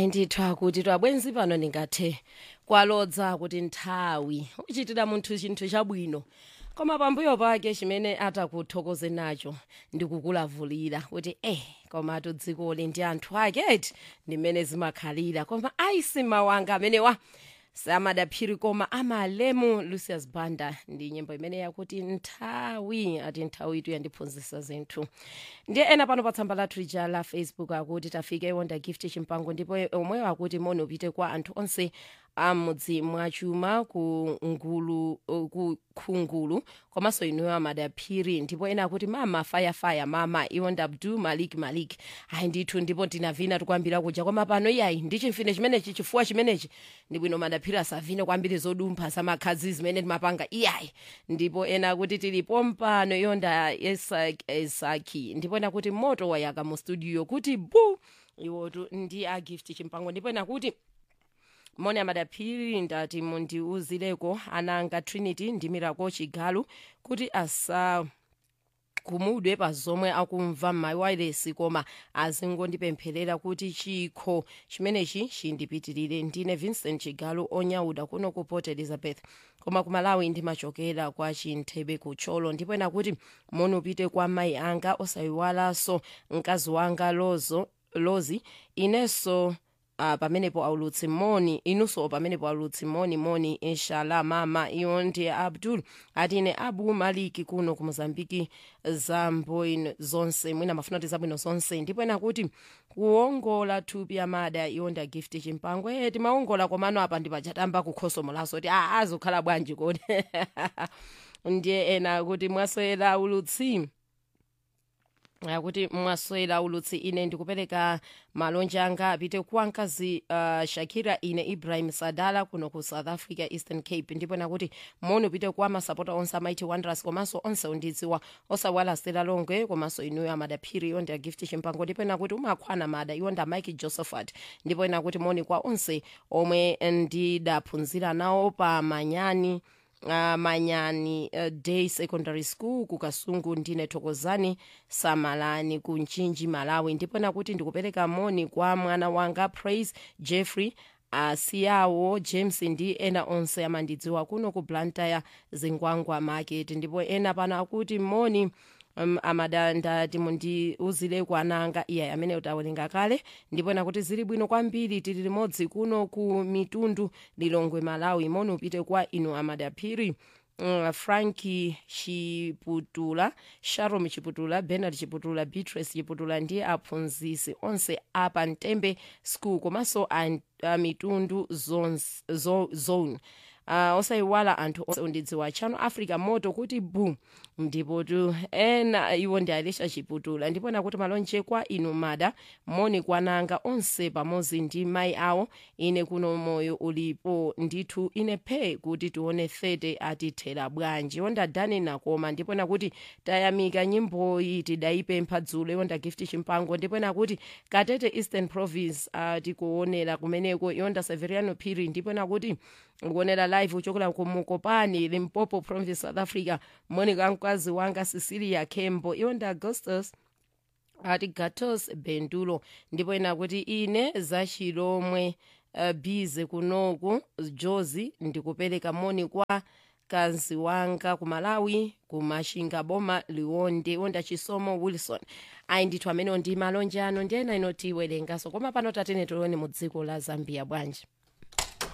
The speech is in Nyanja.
ndithu kuti twabwenzi pano ndingathe kwalodza kuti nthawi uchitira munthu chinthu chabwino koma pambuyo pake chimene atakuthokoze nacho ndikukulavulira kuti eh komatu dzikoli ndi anthu ake eti ndimene zimakhalira koma aisi mawanga amenewa samadaphiri koma amalemu lucius banda ndi nyimbo imene yakuti nthawi ati nthawi itu yandiphunzitsa zinthu ndiye ena pano pa tsamba lathu lija la facebook akuti tafike wonda gift chimpango ndipo omweyo akuti moni upite kwa anthu onse amudzi mwachuma ku ngulu ku khungulu komanso inuyo amadaphiri ndipo ena akuti mama fayafaya mama iwonda abdu malik malik ayi ndithu ndipo tinavina tikwambira kuja koma pano iyayi ndi chimfine chimenechi chifuwa chimenechi ndi bwino madaphiri asavine kwambiri zodumpha zamakhadzi zimene timapanga iyayi ndipo ena akuti tilipo mpano iwonda esaki esaki ndipo ena kuti moto wayaka mu studio kuti bu iwotu ndi a gift chimpango ndipo ena kuti moni amadaphiri ndati mundiuzireko ananga trinity ndi miracle chigalu kuti asa kumudwe pa zomwe akumva m'mawayilesi koma azingondipempherera kuti chikho chimenechi chindipitirire ndine vincent chigalu onyauda kuno ku port elizabeth koma ku malawi ndimachokera kwa chinthebe kutcholo ndipo ena kuti moni upite kwa mayi anga osayiwalanso mkazi wanga lozo lozi inenso uh, pamenepo aulutsi moni inunso pamenepo aulutsi moni moni inshallah mama iyo ndi abdul atine abu maliki kuno ku mozambiki zabwino zonse mwina mafuna kuti zabwino zonse ndipo ena kuti kuongola thupi amada iyo ndi gift chimpango e timaongola komano apa ndipachatamba kukhosomo laso kuti a azokhala bwanji kodi ndiye ena kuti mwaswera ulutsi akuti mwaswera ulutsi ine ndikupereka malonje anga apite kwa mkazi uh, shakira ine ibrahim sadala kuno ku south africa eastern cape ndipo nakuti moni upite kwa masapota onse amaiti wanderers komanso onse undidziwa osawalasira longwe komanso inuyo amadaphiri iyo ndi agift chimpango ndipo nakuti umakhwana mada iyo ndi amike josephat ndipo nakuti moni kwa onse omwe ndidaphunzira nawo pa manyani uh, manyani uh, day secondary school ku kasungu ndine thokozani samalani ku nchinji malawi ndipo nakuti ndikupereka moni kwa mwana wanga praise jeffrey asiyawo james ndi ena onse amandidziwa kuno ku blantyre zingwangwa market ndipo ena pano akuti moni um, amadanda timundiuzire kwananga iye amene utawerenga kale ndipo nakuti zili bwino kwambiri tili limodzi kuno ku mitundu lilongwe malawi moni upite kwa inu amadaphiri Uh, franki chiputula sharom chiputula bernard chiputula beatrice chiputula ndi aphunzisi onse apa mtembe school komanso a, a mitundu zones, zo, zone uh, osayiwala anthu onse undidziwa chano africa moto kuti bu ndipo tu ena iwo ndi alisha chiputula ndipo nakuti malonje kwa inu mada moni kwananga onse pamodzi ndi mayi awo ine kuno moyo ulipo ndithu ine phe kuti tione thete atithera bwanji yonda dani nakoma ndipo nakuti tayamika nyimboyi tidayipempha dzulo yonda gift chimpango ndipo nakuti katete eastern province uh, tikuonera kumeneko yonda severiano phiri ndipo nakuti kuonera live uchokera ku mukopani limpopo province south africa monica mkazi wanga cecilia kembo yonda augustus ati gatos bendulo ndipo ena kuti ine zachilomwe uh, bize kunoku jozi ndikupereka moni kwa mkazi wanga ku malawi ku mashinga boma liwonde wonda chisomo wilson ayi ndithu amenewo ndi malonje ano ndi ena ino tiwerengaso koma pano tatene tione mu dziko la zambia bwanji